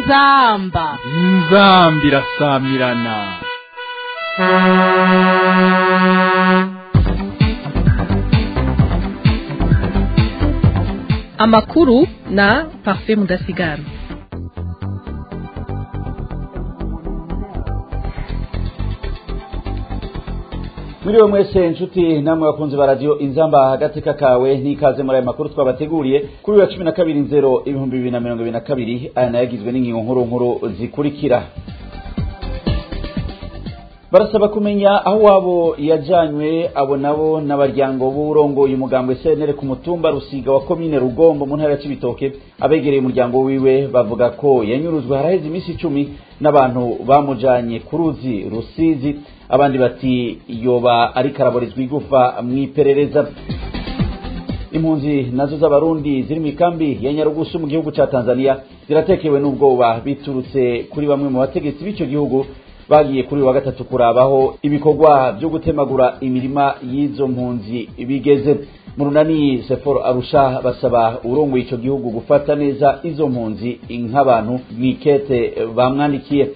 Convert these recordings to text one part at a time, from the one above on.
inzamba inzambi irasamirana amakuru na parfait mudasigara Mwiriwe mwese nshuti namwe bakunzi ba radio inzamba hagati kakawe n'ikaze muri aya makuru twabateguriye kuri wa 12 nzero ibihumbi bibiri na mirongo ibiri na kabiri aya nayagizwe n'ingingo nkuru nkuru zikurikira barasaba kumenya aho wabo yajanywe abo nabo n'abaryango b'urongoye umugambwe CNL ku mutumba Rusiga wa komine Rugombo mu ntara ya Cibitoke abegereye umuryango wiwe bavuga ko yanyuruzwe haraheze iminsi icumi n'abantu bamujanye ku ruzi Rusizi abandi bati yoba ariko araborizwa igufa mw'iperereza impunzi nazo z'abarundi ziri mu ikambi ya nyarugusu mu gihugu ca tanzania ziratekewe n'ubwoba biturutse kuri bamwe mu bategetsi b'ico gihugu bagiye kuri wa gatatu kurabaho ibikorwa byo gutemagura imirima y'izo mpunzi bigeze mu runani seforo arusha basaba urongoye ico gihugu gufata neza izo mpunzi nk'abantu mwikete bamwandikiye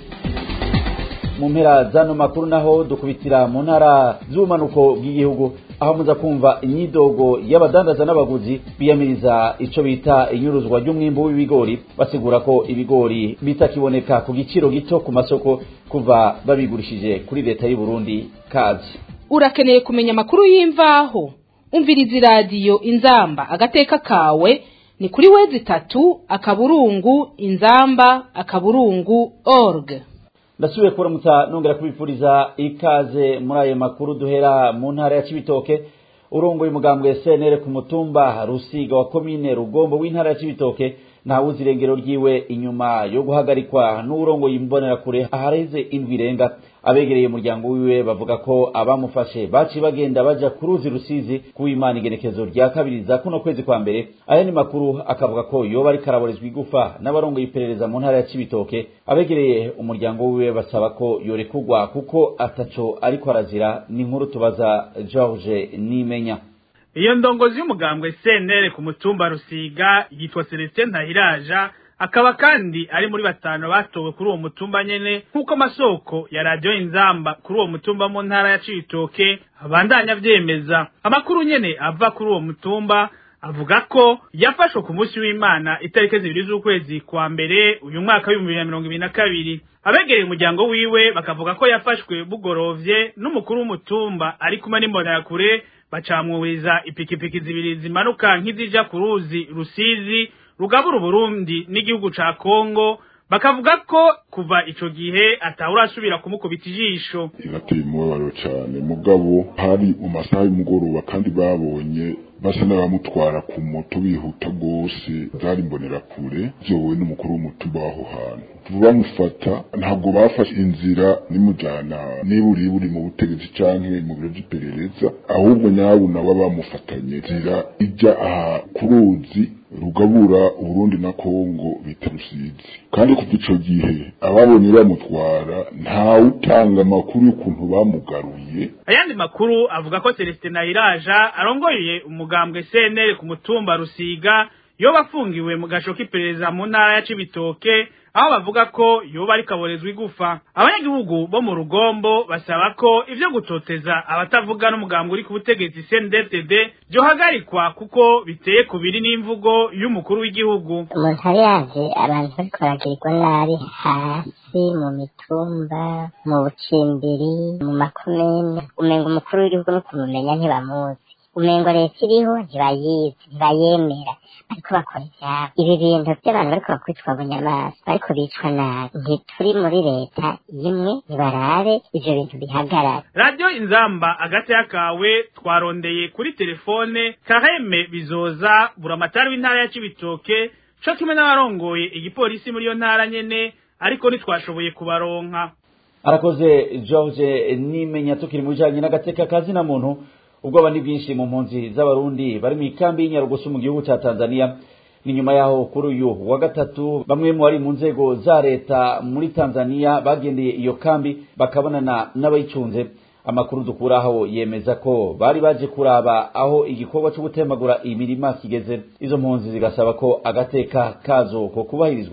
mu mpera zano makuru naho dukubitira mu ntara z'ubumanuko bw'igihugu aho muza kumva imyidogo y'abadandaza n'abaguzi biyamiriza ico bita inyuruzwa ry'umwimbu w'ibigori basigura ko ibigori bitakiboneka ku giciro gito ku masoko kuva babigurishije kuri leta y'u Burundi kazi urakeneye kumenya amakuru y'imvaho umviriza iradiyo inzamba agateka kawe ni kuri wezi itatu akaburungu inzamba akaburungu org ndasubiye kuramutsa nongera kubipfuriza ikaze muri ayo makuru duhera mu ntara ya Cibitoke urongoye umugambwe CNL ku mutumba Rusiga wa komine Rugombo w'intara ya Cibitoke ntawuzi irengero ryiwe inyuma yo guhagarikwa n'urongoye imbonerakure ahareze indwi irenga abegereye umuryango wiwe bavuga ko abamufashe baci bagenda baja ku ruzi rusizi kuwimana igenekezo rya kabiri za kuno kwezi kwa mbere aya ni makuru akavuga ko yoba ariko araborezwa igufa n'abarongoye iperereza mu ntara ya Cibitoke abegereye umuryango wiwe basaba ko yorekugwa kuko ataco ariko arazira ni inkuru tubaza George Nimenya iyo ndongozi y'umugambwe CNL ku mutumba Rusiga yitwa Celestin Ntahiraja akaba kandi ari muri batanu batowe kuri uwo mutumba nyene nk'uko amasoko ya radio inzamba kuri uwo mutumba mu ntara ya Cibitoke abandanya vyemeza amakuru nyene ava kuri uwo mutumba avuga ko yafashwe ku munsi w'Imana itariki zibiri z'ukwezi kwa mbere uyu mwaka w'ibihumbi bibiri na mirongo ibiri na kabiri abegereye umuryango wiwe bakavuga ko yafashwe bugorovye n'umukuru w'umutumba ari kumwe n'imbonerakure bacamwuriza ipikipiki zibiri zimanuka nk'izija ku ruzi rusizi rugabura uburundi n'igihugu ca kongo bakavuga ko kuva ico gihe atawurasubira kumukubita ijisho inateye umubabaro cane mugabo hari mu masaha y'umugoroba kandi babonye basa n'abamutwara ku moto bihuta rwose zari imbonerakure vyowe n'umukuru w'umutumba w'aho hantu bamufata ntabwo bafashe inzira nimujana niba uri buri mu butegetsi canke mu biro vy'iperereza ahubwo nyabu nabo bamufatanye nzira ija aha ku ruzi rugabura uburundi na kongo bita rusizi kandi kuva ico gihe ababonye bamutwara ntawe utanga amakuru y'ukuntu bamugaruye ayandi makuru avuga ko celestin nayiraja arongoye umugambwe cnl ku mutumba rusiga yoba afungiwe mu gasho k'iperereza mu ntara ya cibitoke aho bavuga ko yoba ariko aborezwa igufa abanyagihugu bo mu rugombo basaba ko ivyo gutoteza abatavuga n'umugambi uri ku butegetsi CNDD byohagarikwa kuko biteye kubiri n'imvugo y'umukuru w'igihugu umuntu ari yaje abantu bariko baragirirwa nabi hasi mu mitumba mu bucimbiri mu makomene umenga umukuru w'igihugu no kumumenya ntibamuzi umengo leta iriho ntibayizi ntibayemera bariko bakora ivyabo ibi bintu vy'abantu bariko bakwitwa bunyamaswa bariko bicwa nabi ntituri muri leta imwe nibarabe ivyo bintu bihagarara radio inzamba agati kawe twarondeye kuri telefone kaheme bizoza buramatari w'intara ya cibitoke co kimwe n'abarongoye igipolisi muri iyo ntara nyene ariko ntitwashoboye kubaronka arakoze George nimenya tukiri mu bijanye n'agateka kazina muntu ubwoba ni bwinshi mu mpunzi z'abarundi bari mu ikambi y'inyarugusu mu gihugu ca Tanzania ni nyuma yaho kuri uyu wa gatatu bamwe mu bari mu nzego za leta muri Tanzania bagendeye iyo kambi bakabonana n'abayicunze amakuru dukuraho yemeza ko bari baje kuraba aho igikorwa cyo gutemagura imirima kigeze izo mpunzi zigasaba ko agateka kazo ko kubahirizwa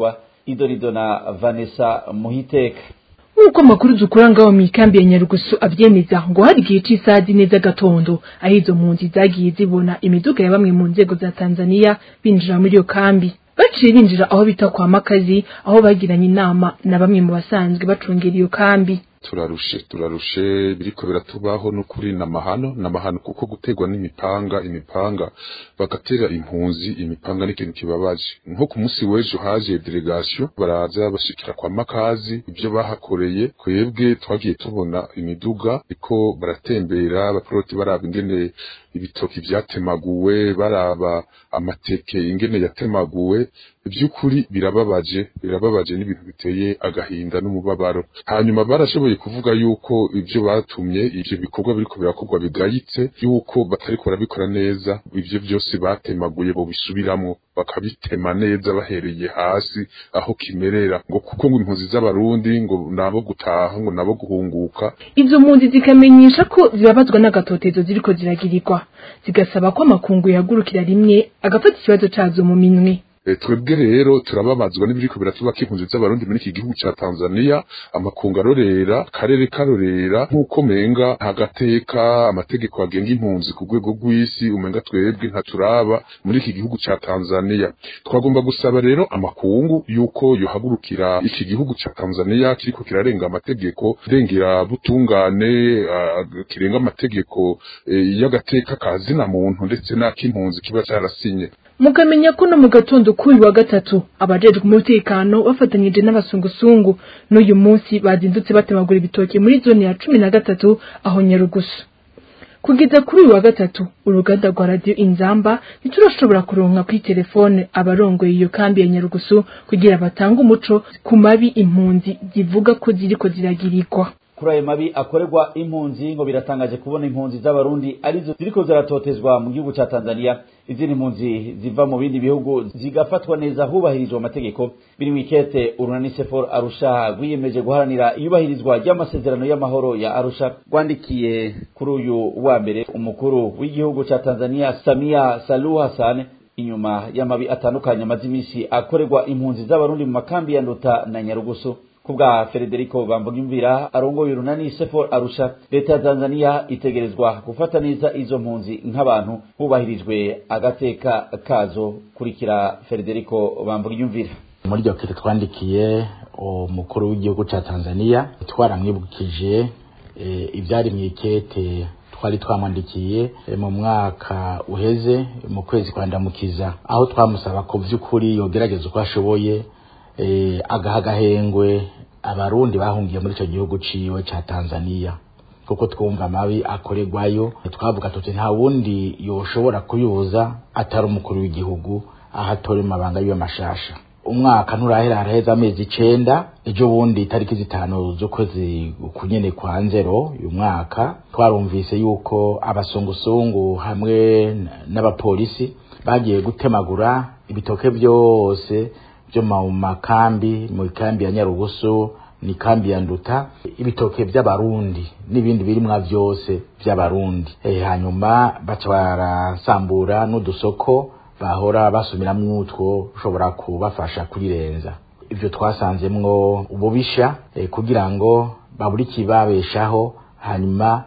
idorido na vanessa muhiteka nk'uko amakuru dukura ngaho mu ikambi ya nyarugusu avyemeza ngo hari igihe c'isaha zine z'agatondo aho izo mpunzi zagiye zibona imiduga ya bamwe mu nzego za tanzaniya binjira muri iyo kambi baciye binjira aho bita kwa makazi aho bagiranye inama na bamwe mu basanzwe bacungera iyo kambi turarushe turarushe biriko biratubaho n'ukuri namahano namahano kuko gutegwa n'imipanga imipanga bagatera impunzi imipanga n'ikintu kibabaje nko ku munsi w'ejo haje delegation baraza bashikira kwa makazi ibyo bahakoreye kwebwe twagiye tubona imiduga iko baratembera abaporoti baraba ingene ibitoki vyatemaguwe baraba amateke ingene yatemaguwe by'ukuri birababaje birababaje n'ibintu biteye agahinda n'umubabaro hanyuma barashoboye kuvuga yuko ibyo batumye ivyo bikorwa biriko birakorwa bigayitse yuko batariko barabikora neza ivyo byose batemaguye bo bisubiramwo bakabitema neza bahereye hasi aho kimerera ngo kuko ngo impunzi z'abarundi ngo nabo gutaha ngo nabo guhunguka izo mpunzi zikamenyesha ko zibabazwa n'agatotezo ziriko ziragirirwa zigasaba ko amakungu yahagurukira rimwe agafata ikibazo cazo mu minwe twebwe rero turababazwa n'ibiriko biratuba k'impunzi z'abarundi muri iki gihugu ca Tanzania amakungu arorera karere karorera nk'uko menga hagateka amategeko agenga impunzi ku rwego rw'isi umenga twebwe ntaturaba muri iki gihugu ca Tanzania twagomba gusaba rero amakungu yuko yohagurukira iki gihugu ca Tanzania kiriko kirarenga amategeko rengera butungane uh, kirenga amategeko eh, y'agateka kazina muntu ndetse n'ak'impunzi kiba carasinye mukamenya ko no mu gatondo k'uyu wa gatatu abajejwe umutekano bafatanyije n'abasungusungu n'uyu munsi bazindutse batemagura ibitoki muri zone ya cumi na gatatu aho nyarugusu kugeza kuri uyu wa gatatu uruganda rwa radiyo inzamba ntiturashobora kuronka kuri telefone abarongoye iyo kambi ya nyarugusu kugira batange umuco ku mabi impunzi zivuga ko ziriko ziragirirwa kuri ayo mabi akorerwa impunzi ngo biratangaje kubona impunzi z'abarundi arizo ziriko ziratotezwa mu gihugu ca Tanzania izindi mpunzi ziva mu bindi bihugu zigafatwa neza hubahirijwe amategeko biri mu ikete urunani sefor arusha rwiyemeje guharanira iyubahirizwa ry'amasezerano y'amahoro ya arusha rwandikiye kuri uyu wa mbere umukuru w'igihugu ca Tanzania Samia Suluhu Hassan inyuma y'amabi atandukanye amaze iminsi akorerwa impunzi z'abarundi mu makambi ya Nduta na Nyarugusu kubwa Federico Bambugimvira arongoye urunani Sefor Arusha leta ya Tanzania itegerezwa gufata neza izo mpunzi nk'abantu hubahirijwe agateka kazo kurikira Federico Bambugimvira muri iryo kete twandikiye umukuru w'igihugu ca Tanzania twaramwibukije e, ibyari mu ikete twari twamwandikiye e, mu mwaka uheze mu kwezi kwa ndamukiza aho twamusaba ko vy'ukuri yogerageza uko ashoboye e, agaha agahengwe abarundi bahungiye muri icyo gihugu ciwe ca Tanzania kuko twumva amabi akorerwayo twavuga tuti nta wundi yoshobora kuyuza atari umukuru w'igihugu aho atora amabanga yiwe mashasha umwaka nturahera haraheze amezi icenda ejo bundi itariki zitanu z'ukwezi kunyene kwa nzero uyu mwaka twarumvise yuko abasungusungu hamwe n'abapolisi bagiye gutemagura ibitoke byose byo mu makambi mu kambi ya Nyarugusu ni kambi ya Nduta ibitoke by'abarundi n'ibindi birimwa byose by'abarundi e, hanyuma baca barasambura n'udusoko bahora basumiramwo utwo ushobora kubafasha kurirenza ivyo twasanzemwo ububisha e, kugira ngo baburi kibabeshaho hanyuma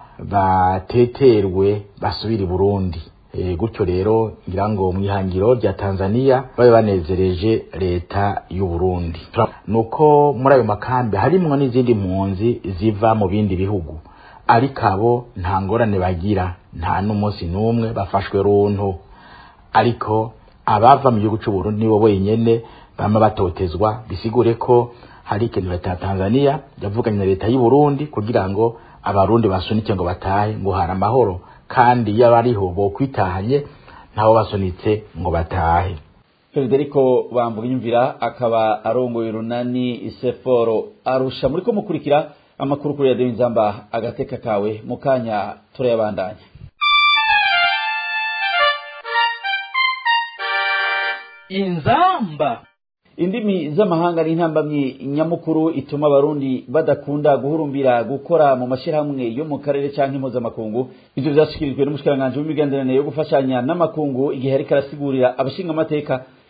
bateterwe basubire i Burundi e, gutyo rero ngira ngo mwihangiro rya Tanzania babe banezereje leta y'u Burundi nuko muri ayo makambi harimwo n'izindi mpunzi ziva mu bindi bihugu ariko abo nta ngorane bagira nta n'umunsi n'umwe bafashwe runtu ariko abava mu gihugu cy'u Burundi nibo wenyene bama batotezwa bisigure ko hari ikintu leta ya Tanzania yavuganye na leta y'u Burundi kugira ngo abarundi basunike ngo batahe ngo hari amahoro kandi iyo abariho bokwitahanye ntabo basunitse ngo batahe Federico Bambugimvira akaba arongoye urunani Iseforo arusha muri ko mukurikira amakuru kuri radio Inzamba agateka kawe mukanya turayabandanya inzamba indimi z'amahanga ni intambamyi nyamukuru ituma abarundi badakunda guhurumbira gukora mu mashyirahamwe yo mu karere cyangwa impuzamakungu ibyo byashyikirijwe n'umushikiranganji w'imigenderanire yo gufashanya n'amakungu igihe ariko arasigurira abashinga amateka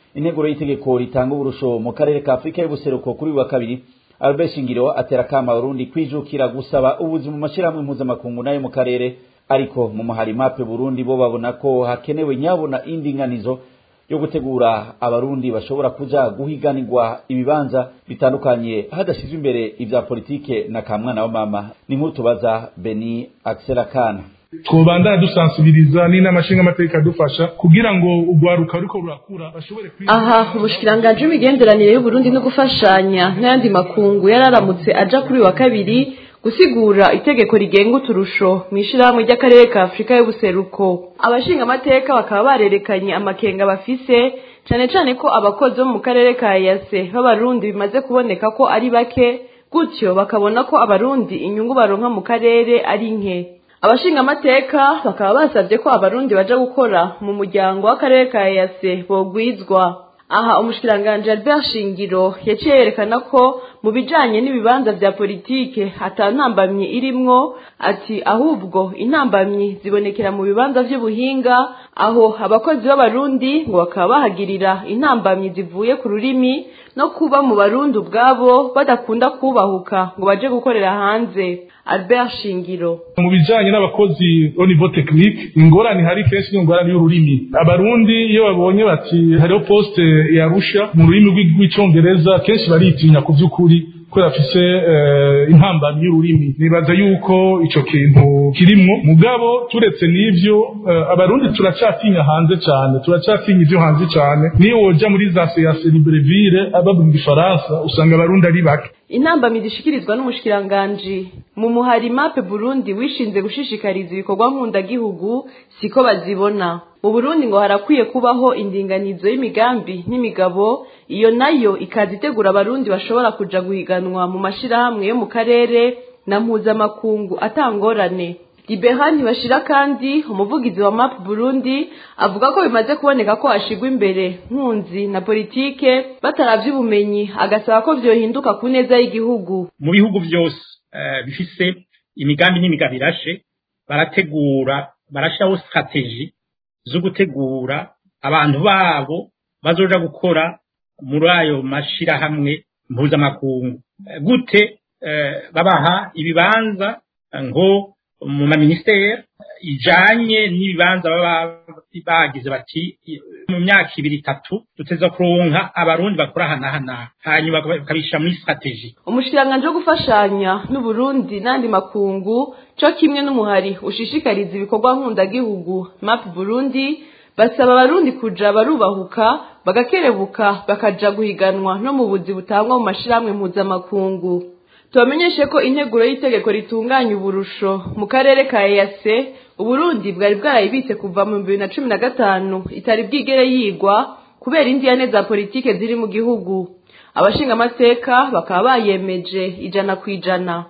integuro y'itegeko ritanga uburusho mu karere ka afurika y'ubuseruko kuri uyu wa kabiri albert shingiro atera akama abarundi kwijukira gusaba ubuzi mu mashyirahamwe mpuzamakungu n'ayo mu karere ariko mu muhari mape burundi bo babona ko hakenewe nyabona indinganizo yo gutegura abarundi bashobora kuja guhiganirwa ibibanza bitandukanye hadashizwe imbere ivya politike na kamwana wa mama ni nkuru tubaza beni axel akana twobandana dusansibiriza n'inama nshingamateka adufasha kugira ngo urwaruka ruriko rurakura bashobore aha umushikiranganji w'imigenderanire y'uburundi no gufashanya n'ayandi makungu yararamutse aja kuri wa kabiri gusigura itegeko rigenga uturusho mu ishirahamwe ry'akarere ka afurika y'ubuseruko abashingamateka bakaba barerekanye amakenga bafise cane cane ko abakozi bo mu karere ka yase b'abarundi bimaze kuboneka ko ari bake gutyo bakabona ko abarundi inyungu baronka mu karere ari nke abashingamateka bakaba basabye ko abarundi baja gukora mu muryango w'akarere ka yase bogwizwa aha umushikiranganji Albert Shingiro yaciye yerekana ko mu bijanye n'ibibanza vya politike ata ntambamyi irimwo ati ahubwo intambamyi zibonekera mu bibanza vy'ubuhinga aho abakozi b'abarundi ngo bakaba bahagirira intambamyi zivuye ku rurimi no kuba mu barundi ubwabo badakunda kubahuka ngo baje gukorera hanze Albert Shingiro mu bijanye n'abakozi au niveau technique ingorane hari kenshi n'ingorane y'ururimi abarundi iyo babonye bati hariho poste yarusha mu rurimi rw'icongereza kenshi baritinya ku vy'ukuri kubera afise intambamyi y'ururimi nibaza yuko ico kintu kirimwo mugabo turetse n'ivyo abarundi turacatinya hanze cane turacatinya ivyo hanze cane niyo woja muri za seyase libreville abavuga igifaransa usanga abarundi ari bake intambamyi zishikirizwa n'umushikiranganji mu muhari mape burundi wishinze gushishikariza ibikorwa nkundagihugu siko bazibona mu burundi ngo harakwiye kubaho indinganizo y'imigambi n'imigabo iyo nayo ikaza itegura abarundi bashobora kuja guhiganwa mu mashirahamwe yo mu karere na mpuzamakungu atangorane libera ntibashira kandi umuvugizi wa map burundi avuga ko bimaze kuboneka ko hashigwa imbere nkunzi na politike bataravye ubumenyi agasaba ko vyohinduka ku neza y'igihugu mu bihugu vyose uh, bifise imigambi n'imigabo irashe barategura barashiraho strategie zo gutegura abantu babo bazoja gukora muri ayo mashirahamwe mpuzamakungu gute uh, babaha ibibanza ngo mu maministeri ijanye n'ibibanza baba bagize bati mu myaka ibiri itatu duteza kuronka abarundi bakora hanahana hanyuma bakabisha muri strategie umushikiranganji wo gufashanya n'uburundi n'andi makungu co kimwe n'umuhari ushishikariza ibikorwa nkundagihugu map burundi basaba abarundi kuja barubahuka bagakerebuka bakaja guhiganwa no mu buzi butangwa mu mashirahamwe mpuzamakungu tubamenyeshe ko integuro y'itegeko ritunganya uburusho mu karere ka EAC uburundi bwari bwarayibitse kuva mu bibiri na cumi na gatanu itari bwigere yigwa kubera indiyane za politike ziri mu gihugu abashingamateka bakaba bayemeje ijana ku ijana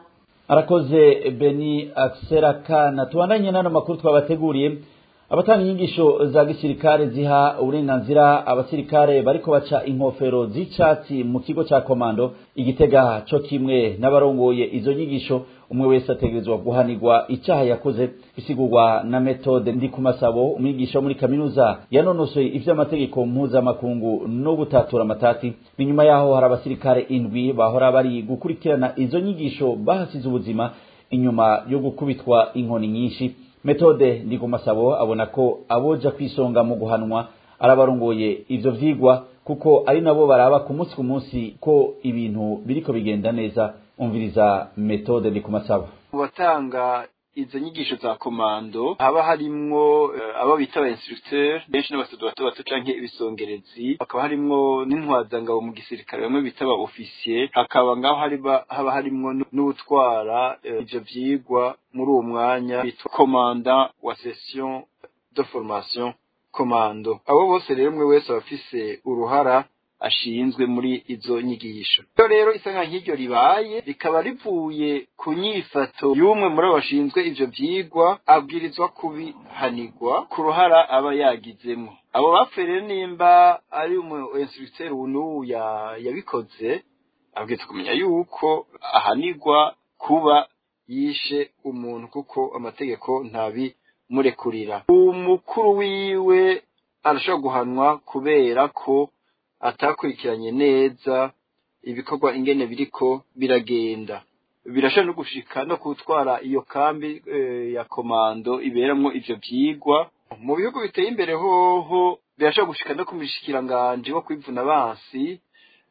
arakoze beni akserakana tubandanye n'ano makuru twabateguriye abatanga inyigisho za gisirikare ziha uburenganzira abasirikare bariko baca inkofero z'icatsi mu kigo ca komando igitega co kimwe n'abarongoye izo nyigisho umwe wese ategerezwa guhanirwa icaha yakoze bisigurwa na metode ndi ku masabo umwigisha wo muri kaminuza yanonosoye ivy'amategeko mpuzamakungu no gutatura amatati ni nyuma yaho hari abasirikare indwi bahora bari gukurikirana izo nyigisho bahasize ubuzima inyuma yo gukubitwa inkoni nyinshi metode ndi ku masabo abona ko aboja kwisonga mu guhanwa arabarongoye ivyo vyigwa kuko ari nabo baraba ku munsi ku munsi ko ibintu biriko bigenda neza umviriza metode ndi ku masabo batanga izo nyigisho za komando haba harimwo uh, abo bita aba instructeur benshi n'abasodo bato bato canke ibisongerezi hakaba harimwo n'intwazangabo mu gisirikare bamwe bita aba officier hakaba ngaho haba harimwo n'ubutwara uh, ivyo vyigwa muri uwo mwanya bitwa commandant wa session de formation komando abo bose rero umwe wese aba afise uruhara ashinzwe muri izo nyigisho iyo rero isanga nk'iryo ribaye rikaba rivuye ku nyifato y'umwe muri abo bashinzwe ivyo vyigwa abwirizwa kubihanirwa ku ruhara aba yagizemo abo bapfuye rero nimba ari umu instructeur n'ubu yabikoze abwirizwa kumenya yuko ahanirwa kuba yishe umuntu kuko amategeko ntabimurekurira umukuru wiwe arashobora guhanwa kubera ko atakurikiranye neza ibikorwa ingene biriko biragenda birashobora no gushika no gutwara iyo kambi ya komando iberamwo ivyo vyigwa mu bihugu biteye imbere hoho birashobora gushika no ku mushikiranganji wo kwivuna abansi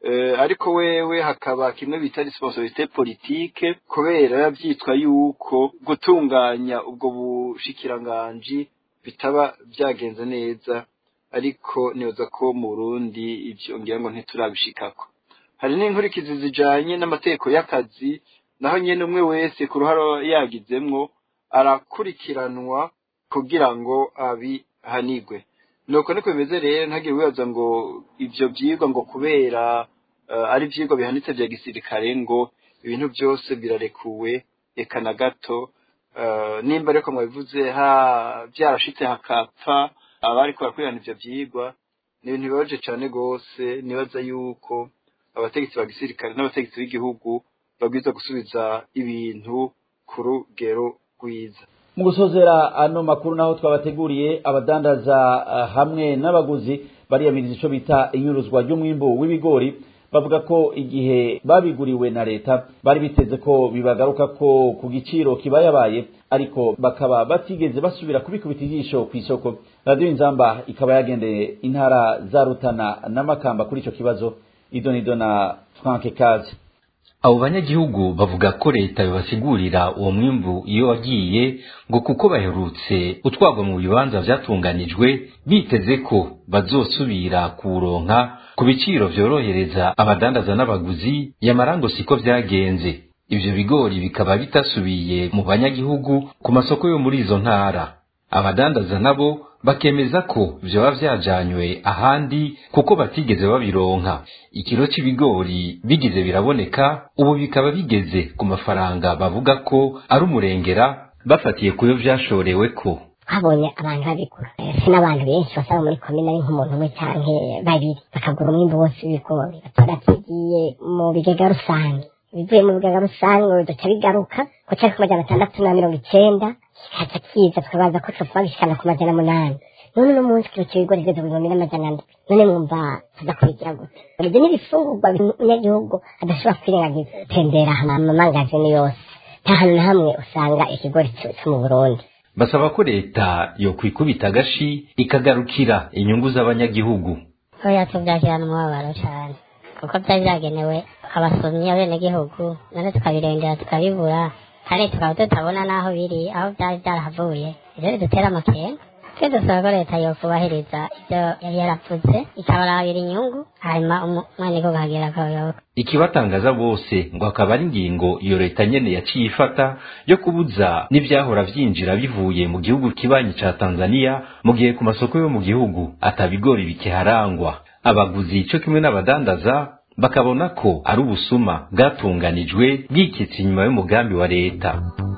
ariko wewe hakaba kimwe bita responsabilité politique kubera yavyitwa yuko gutunganya ubwo bushikiranganji bitaba byagenze neza ariko nibaza ko mu Burundi ivyo ngira ngo ntiturabishikako hari n'inkurikizi zijanye n'amategeko y'akazi naho nyene umwe wese ku ruhara yagizemwo arakurikiranwa kugira ngo abihanigwe nuko niko bimeze rero ntagire wibaza ngo ivyo vyigwa ngo kubera uh, ari ivyigwa bihanitse vya gisirikare ngo ibintu byose birarekuwe eka na gato uh, nimba ariko mwabivuze ha byarashitse hakapfa abariko barakurikirana ivyo vyigwa ni ibintu bibabaje cane rwose nibaza yuko abategetsi ba gisirikare n'abategetsi b'igihugu babwiza gusubiza ibintu ku rugero rwiza mu gusozera ano makuru naho twabateguriye abadandaza uh, hamwe n'abaguzi bariyamiriza ico bita inyuruzwa ry'umwimbu w'ibigori bavuga ko igihe babiguriwe na leta bari biteze ko bibagaruka ko ku giciro kibayabaye ariko bakaba batigeze basubira kubikubita ijisho ku isoko radiyo inzamba ikaba yagendeye intara za rutana n'amakamba kuri ico kibazo idonido na frank kazi abo banyagihugu bavuga ko leta bibasigurira uwo mwimbu iyo wagiye ngo kuko baherutse utwagwa mu bibanza vyatunganijwe biteze ko bazosubira kuwuronka ku biciro vyorohereza abadandaza n'abaguzi yamara ngo siko vyagenze ivyo bigori bikaba bitasubiye mu banyagihugu ku masoko yo muri izo ntara abadandaza nabo bakemeza ko vyoba vyajanywe ahandi kuko batigeze babironka ikiro c'ibigori bigize biraboneka ubu bikaba bigeze ku mafaranga bavuga ko ari umurengera bafatiye kuyo vyashorewe ko twabonye abantu babigura si n'abantu benshi basaba muri komine ari nk'umuntu umwe canke babiri bakagura umwimbu wose w'ibigori batora tugiye mu bigega rusange ibivuye mu bigega rusange bidaca bigaruka ku cari ku majana atandatu na mirongo icenda kikaza kiza tukabaza ko cokuba gishikana ku majana munani none uno munsi kiro c'ibigori kigeze ku bihumbi n'amajana ndwi none mwumva tudakubigira gute ivyo n'ibifungurwa umunyagihugu adashobora kwirengagiza tembera amamangazini yose nta hantu na hamwe usanga ikigori co mu burundi basaba ko leta yokwikubita agashi ikagarukira inyungu z'abanyagihugu oya tuvyakirana umubabaro cane kuko vyari vyagenewe abasomyi abenegihugu none tukabirengera tukabibura kandi tukaba tutabona n'aho biri aho vyari vyarahavuye ivyo bidutera amakenga twe dusaba ko leta yokubahiriza ivyo yari yaravuze ikabarabira inyungu hanyuma umwenegihugu akagira akayoboka ikibatangaza bose ngo akaba ari ingingo iyo leta nyene yaciye ifata yo kubuza n'ivyahora vyinjira bivuye mu gihugu kibanyi ca Tanzania mu gihe ku masoko yo mu gihugu atabigori bikiharangwa abaguzi co kimwe n'abadandaza bakabona ko ari ubusuma bwatunganijwe bwikitse inyuma y'umugambi wa leta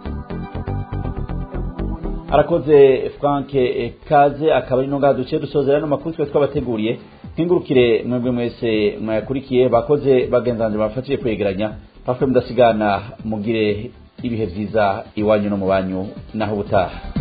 arakoze frank kaze akaba ari ngaha duciye dusozera no makuru twe twabateguriye nkingurukire mwebwe mwese mwayakurikiye bakoze bagenzanje bafatiye kwegeranya pafwe mudasigana mugire ibihe vyiza iwanyu no mu banyu naho ubutaha